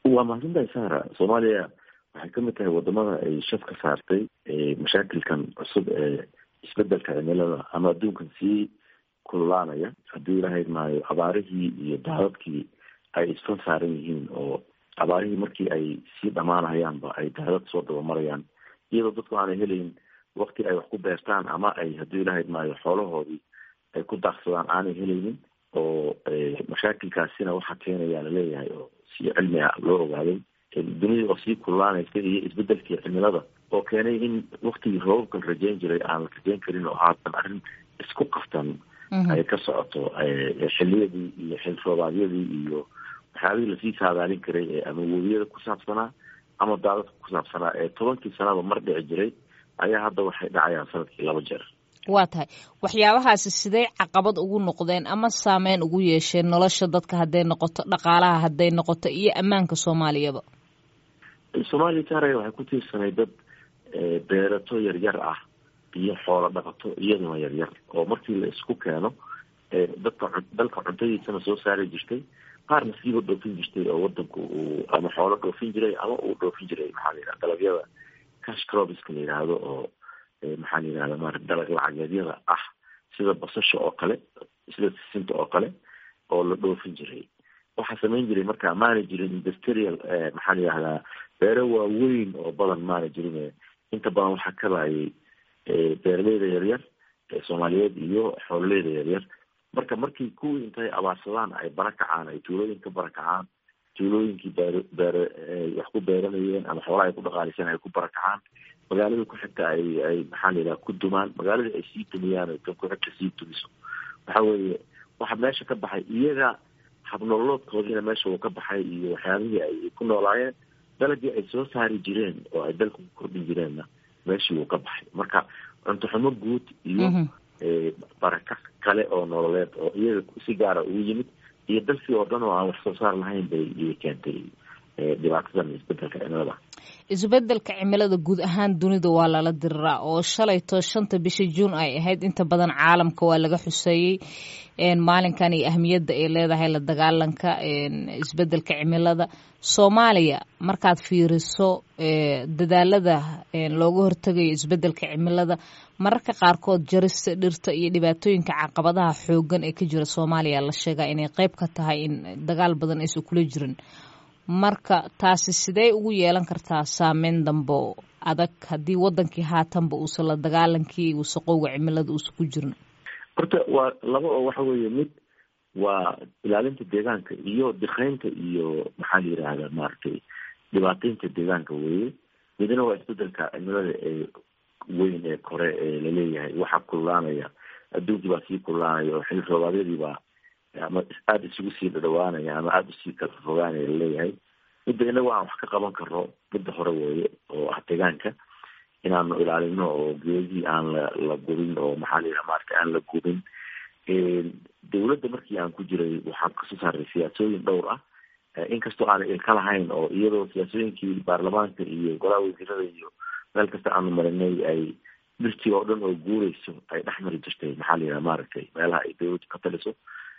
waa mahadsantahay sara soomaaliya waxay kamid tahay wadamada ay shaf ka saartay mashaakilkan cusub ee isbedelka cimilada ama adduunkan sii kululaanaya haddii ilahayd maayo abaarihii iyo daadadkii ay isfan saaran yihiin oo abaarihii markii ay sii dhamaanayaanba ay daadad soo dabamarayaan iyadoo dadku aanay helayn wakti ay wax ku beertaan ama ay haddii ilahayd maayo xoolahoodii ay ku daaqsadaan aanay helaynin oo mashaakilkaasina waxaa keenayaa laleeyahay oo si cilmi ah loo ogaaday dunida oo sii kululaanaysa iyo isbedelkii cimilada oo keenay in waktigii roobabkan rajeyn jiray aan la rajeyn karin oo haatan arrin isku qaftan ay ka socoto xiliyadii iyo xil roobaadyadii iyo waxyaabihii lasii saadaalin karay ee ama webiyada ku saabsanaa ama daadadka ku saabsanaa ee tobankii sanaba mar dhici jiray ayaa hadda waxay dhacayaan sanadkii laba jeer waa tahay waxyaabahaasi siday caqabad ugu noqdeen ama saameyn ugu yeesheen nolosha dadka hadday noqoto dhaqaalaha hadday noqoto iyo ammaanka soomaaliyaba soomaaliya taaraya waxay ku tiirsanay dad beerato yaryar ah iyo xoolo dhaqato iyaduna yaryar oo markii la isku keeno dadka dalka cuntadiisana soo saari jirtay qaarna siiba dhoofin jirtay oo wadanku uu ama xoolo dhoofin jiray ama uu dhoofin jiray maxaa la yidhaha dalagyada cash crobiska la yidhaahdo oo maxaa la yidhahda mara dalag lacageedyada ah sida basasha oo kale sida sisinta oo kale oo la dhoofin jiray waxaa samayn jiray marka maana jirin industrial maxaa la yidhahdaa beero waaweyn oo badan maana jirin inta badan waxaa kabayay beeraleyda yaryar ee soomaaliyeed iyo xoololeyda yaryar marka markii kuwii intay abaarsadaan ay bara kacaan ay tuulooyin ka bara kacaan tuulooyinkii beer beere wax ku beeranayeen ama xoolaha ay ku dhaqaaliseen ay ku bara kacaan magaalada ku xigta ay ay maxaa la yidhaha ku dumaan magaaladii ay sii dumiyaan ay tan ku xigta sii dumiso waxa weeye waxa meesha ka baxay iyaga habnololoodkoodiina meesha uu ka baxay iyo waxyaabihii ay ku noolaayeen dalagii ay soo saari jireen oo ay dalka ku kordhin jireenna meeshii uu ka baxay marka cunto xumo guud iyo baraka kale oo nololeed oo iyaga si gaara ugu yimid iyo dalkii oo dhan oo aan wax soo saar lahayn bay keentay dhibaatadan isbedelka cimilada isbedelka cimilada guud ahaan dunida waa lala diriraa oo shalayto shanta bisha juun ay ahayd inta badan caalamka waa laga xuseeyey maalinkan iyo ahmiyadda ay leedahay la dagaalanka isbedelka cimilada soomaaliya markaad fiiriso dadaalada looga hortegayo isbedelka cimilada mararka qaarkood jarista dhirta iyo dhibaatooyinka caqabadaha xoogan ee ka jira soomaaliya la sheegaa inay qeyb ka tahay in dagaal badan aysan kula jirin marka taasi sidee ugu yeelan kartaa saameyn dambo adag haddii wadankii haatanba uusan la dagaalankii wasaqowga cimilada uusan ku jirin horta waa laba oo waxa weeye mid waa ilaalinta deegaanka iyo dikaynta iyo maxaa la yidhaahda maaragtay dhibaateynta deegaanka weeye midna waa isbedelka cimilada ee weyn ee kore ee laleeyahay waxaa kululaanaya adduunkii baa sii kululaanaya oo xil roobaadyadii baa ama aada isugu sii dhadhawaanaya ama aada usii kala fogaanaya laleeyahay midda inagu aan wax ka qaban karno midda hore weeye oo ah deegaanka inaanu ilaalino oo geedihii aan la la gubin oo maxaa la yidhaha maarata aan la gubin dawladda markii aan ku jiray waxaan kasoo saaray siyaasooyin dhowr ah inkastoo aanay ilka lahayn oo iyadoo siyaasooyinkii baarlamaanka iyo golaha wasiirada iyo meel kasta aanu marinay ay dhirtii oo dhan oo guureyso ay dhex mari jirtay maxaa la yidhaha maaragtay meelaha ay dawladdu ka taliso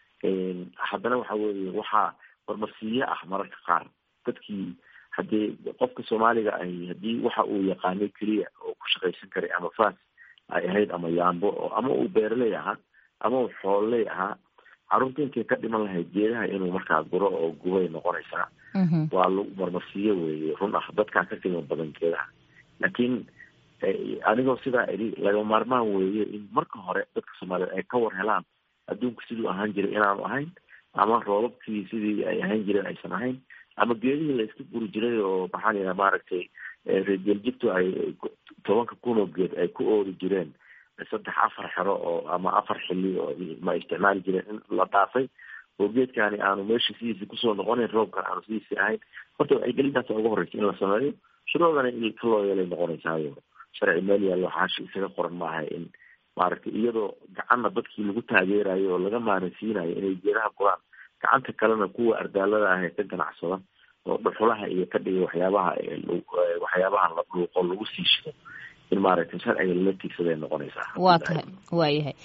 haddana waxa weeye waxaa marmarsiiye ah mararka qaar dadkii haddii qofka soomaaliga ahi haddii waxa uu yaqaanay keliya oo ku shaqaysan karay ama faas ay ahayd ama yaambo oo ama uu beeraley ahaa ama uu xoololey ahaa carruurta intay ka dhiman lahayd geedaha inuu markaa guro oo gubay noqonaysaa waa lagu marmarsiiye weeye run ah dadkaa ka qiimo badan geedaha laakiin anigoo sidaa idhi laga maarmaan weeye in marka hore dadka soomaaliyeed ay ka war helaan adduunku siduu ahaan jiray inaanu ahayn ama roobabkii sidii ay ahaan jireen aysan ahayn ama geedihii la iska guri jiray oo maxaa la yidhaha maaragtay reergeeljibtu ay tobanka kun oo geed ay ku oori jireen saddex afar xero oo ama afar xili oo ma isticmaali jireen in la dhaafay oo geedkaani aanu meesha sidiisi kusoo noqonayn roobkan aanu sidiisi ahayn horta wacyigelintaas uga horreysa in la sameeyo shuruucdana in ka loo yeelay noqonaysaayo sharci meel yaallo xaashi isaga qoran maaha in maaragtay iyadoo gacanna dadkii lagu taageerayo oo laga maaransiinayo inay geedaha guraan gacanta kalena kuwa ardaalada ah ee ka ganacsada oo dhuxulaha iyo ka dhiga waxyaabaha waxyaabaha la dhuuqo lagu sii shido in maaragtay sharciga lala tiigsaday noqonaysaa waa tahay waayahay